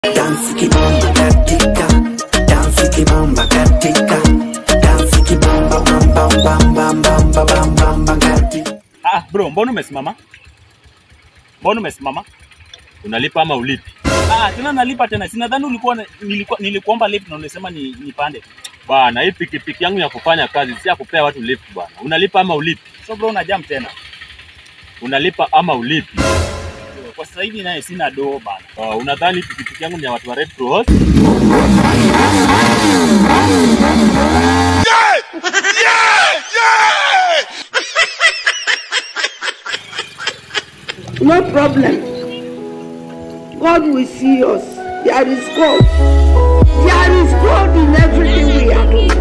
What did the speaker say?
Dansi kibamba katika, dansi kibamba katika, dansi kibamba bamba bamba bamba bamba bamba katika. Ah, bro, mbona umesimama? Mbona umesimama? Unalipa ama ulipi? Ah, tena nalipa tena. Sinadhani ulikuwa na- nilikuwa nilikuomba lift na unasema ni nipande. Bwana, hii pikipiki yangu ya kufanya kazi si ya kupea watu lift bwana. Unalipa ama ulipi? So bro, una jam tena. Unalipa ama ulipi? Kwa sasa hivi naye sina doo bana. Oh, unadhani pikipiki yangu ni ya watu wa Red Cross? No problem. God will see us. There is God. There is God in everything we are doing.